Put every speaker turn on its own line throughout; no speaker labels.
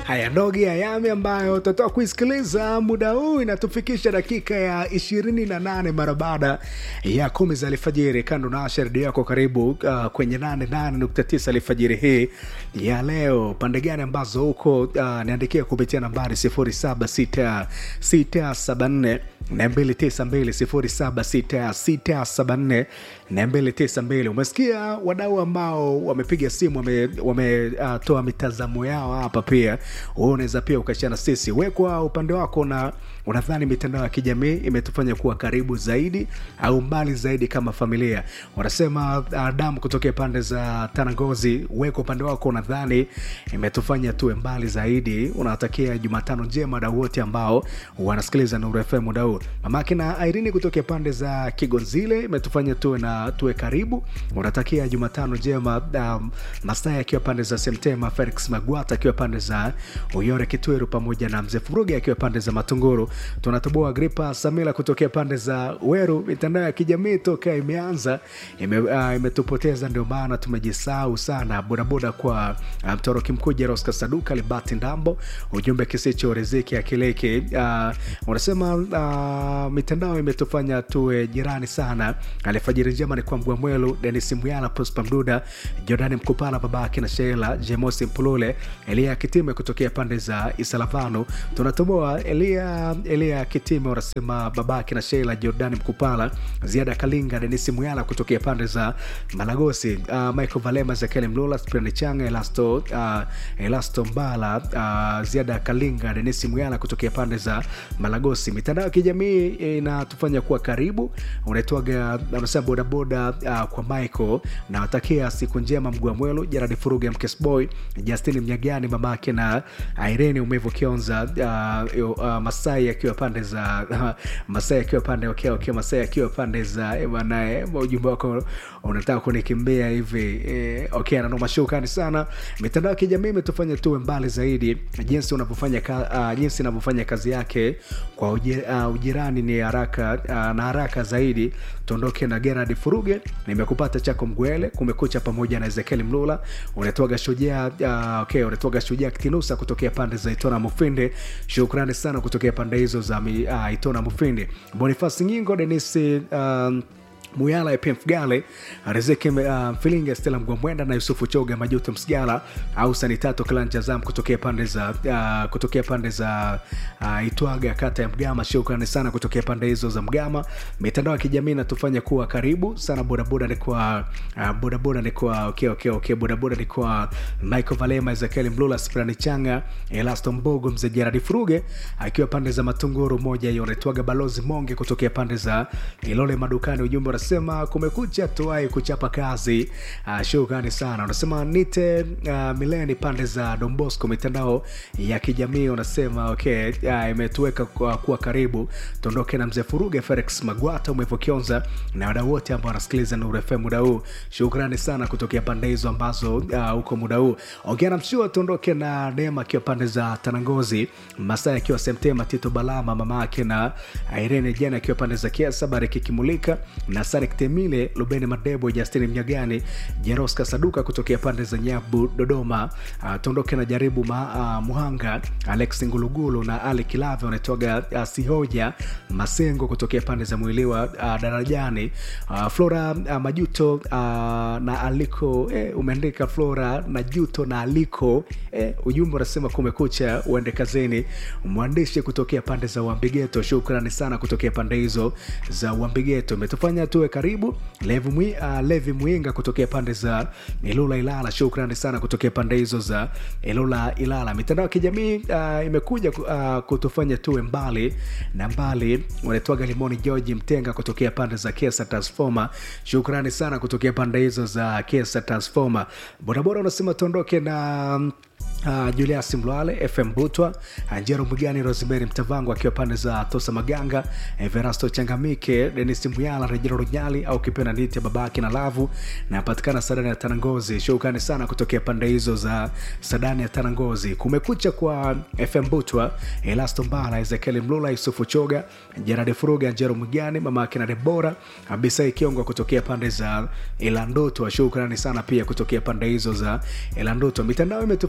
haya ndogi ayami ambayo tutatoa kuisikiliza muda huu inatufikisha dakika ya ishirini na nane mara baada ya kumi za alfajiri kando na asha redio yako karibu uh, kwenye nane nane nukta tisa alfajiri hii ya leo pande gani ambazo huko uh, niandikia kupitia nambari sifuri saba sita sita saba nne na mbili tisa mbili sifuri saba sita sita saba nne na mbili tisa mbili umesikia wadau ambao wamepiga simu wametoa wame, uh, mitazamo yao hapa pia wewe unaweza pia ukashana sisi wekwa upande wako na unadhani mitandao ya kijamii imetufanya kuwa karibu zaidi au mbali zaidi kama familia wanasema uh, damu kutokea pande za tanangozi weka upande wako unadhani imetufanya tuwe mbali zaidi unawatakia jumatano njema wadau wote ambao wanasikiliza nuru fm muda huu mamake na irini kutokea pande za kigonzile imetufanya tuwe na tuwe karibu unatakia jumatano njema um, masai akiwa pande za semtema felix magwata akiwa pande za uyore kitweru pamoja na mzee furugi akiwa pande za matunguru tunatoboa gripa samila kutokea pande za weru mitandao ya kijamii toka imeanza ime, uh, imetupoteza ndio maana tumejisahau sana bodaboda kwa mtoroki um, mkuu jeroska saduka libati ndambo ujumbe kisicho riziki akileke uh, unasema uh, mitandao imetufanya tuwe jirani sana alifajiri njema ni kwa mgwamwelu denis muyala prospa mduda jordani mkupala babake na sheila jemosi mpulule elia kitime kutokea pande za isalavano tunatoboa elia elia kitime unasema babake na sheila jordani mkupala ziada kalinga denis muyala kutokea pande za malagosi uh, michael valema zekeli mlula sprani changa elasto uh, elasto mbala uh, ziada kalinga denis muyala kutokea pande za malagosi mitandao ya kijamii inatufanya kuwa karibu unaitwaga unasema bodaboda uh, kwa michael nawatakia siku njema mgwamwelu jaradi furuga mkesboy justin mnyagani mamake na irene umevu kionza uh, uh, masai akiwa pande za uh, masai akiwa pande okay, okay, masai akiwa pande za eh, banae ujumbe wako unataka kunikimbia hivi eh, okay nanoma shukrani sana mitandao ya kijamii imetufanya tuwe mbali zaidi jinsi unavyofanya ka, uh, jinsi inavyofanya kazi yake kwa uji, uh, ujirani ni haraka uh, na haraka zaidi tuondoke na gerard furuge nimekupata chako mgwele kumekucha pamoja na ezekiel mlula unatoaga shujaa uh, okay, unatoaga shujaa kitinusa kutokea pande za itona mufinde shukrani sana kutokea pande hizo za uh, itona mufinde bonifasi nyingo denisi um, muyala epmf gale riziki uh, mfilinga stela mgwamwenda na yusufu choga majuto msgala au sanitato klanjazam kutokea pande za uh, kutokea pande za uh, itwaga kata ya mgama shukrani sana kutokea pande hizo za mgama mitandao ya kijamii inatufanya kuwa karibu sana bodaboda ni kwa uh, bodaboda ni kwa okay, okay, okay, bodaboda ni kwa michael valema ezekiel mlula sprani changa elasto mbogo mzee jeradi furuge akiwa pande za matunguru moja hiyo naitwaga balozi monge kutokea pande za ilole madukani ujumbe unasema kumekucha tuwai kuchapa kazi uh, shukrani sana unasema nite uh, mileni pande za dombosco mitandao ya kijamii unasema okay uh, imetuweka kuwa, kuwa karibu tuondoke na mzee furuge felix magwata umevokionza na wadau wote ambao wanasikiliza nuru fm muda huu shukrani sana kutokea pande hizo ambazo huko uh, muda huu ongea na mshua tuondoke na neema akiwa pande za tanangozi masaa akiwa semtema tito balama mama ake na irene jana akiwa pande za kiasa bariki kimulika na sarik temile lubeni madebo justin mnyagani jeroska saduka kutokea pande za nyabu dodoma uh, tuondoke na jaribu ma, uh, muhanga alex ngulugulu na ali kilave wanatoga uh, sihoja masengo kutokea pande za mwiliwa uh, darajani uh, flora uh, majuto uh, na aliko eh, umeandika flora na juto na aliko eh, ujumbe unasema kumekucha uende kazini mwandishi kutokea pande za uambigeto shukrani sana kutokea pande hizo za uambigeto imetufanya tuwe karibu levi, mwi, uh, levi mwinga kutokea pande za ilula ilala shukrani sana kutokea pande hizo za ilula ilala mitandao ya kijamii uh, imekuja uh, kutufanya tuwe mbali na mbali wanatwaga limoni georgi mtenga kutokea pande za kesa transforma shukrani sana kutokea pande hizo za kesa transforma bodaboda unasema tuondoke na Uh, julias mlwale fm butwa njero mwigani rosemary mtavango akiwa pande za tosa maganga everasto changamike denis muyala rejero runyali au kipenda niti babake na lavu napatikana sadani ya tanangozi shukrani sana kutokea pande hizo za sadani ya tanangozi kumekucha kwa fm butwa elasto mbala ezekieli mlula yusufu choga jeradi furuga njero mwigani mamake na debora abisai kiongo kutokea pande za ilandotwa shukrani sana pia kutokea pande hizo za ilandotwa mitandao imetufanya tu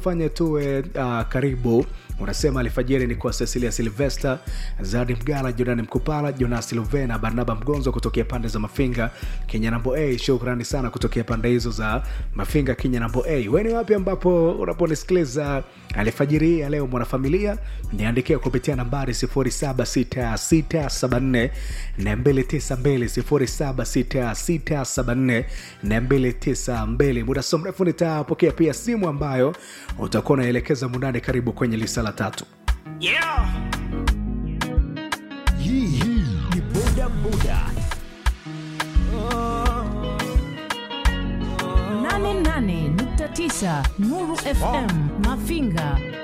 tuwe uh, karibu unasema alfajiri ni kwa cecilia silvester zadi mgala jorani mkupala jonas luvena barnaba mgonzo kutokea pande za mafinga kenya nambo a shukrani sana kutokea pande hizo za mafinga kenya nambo a weni wapi ambapo unaponisikiliza alfajiri hii ya leo mwanafamilia niandikia kupitia nambari 76674 292 76674 muda so mrefu nitapokea pia simu ambayo utakuwa unaelekeza mundani karibu kwenye lisa la tatu
Yeah.
Hii hii ni boda boda.
88.9 Nuru FM Mafinga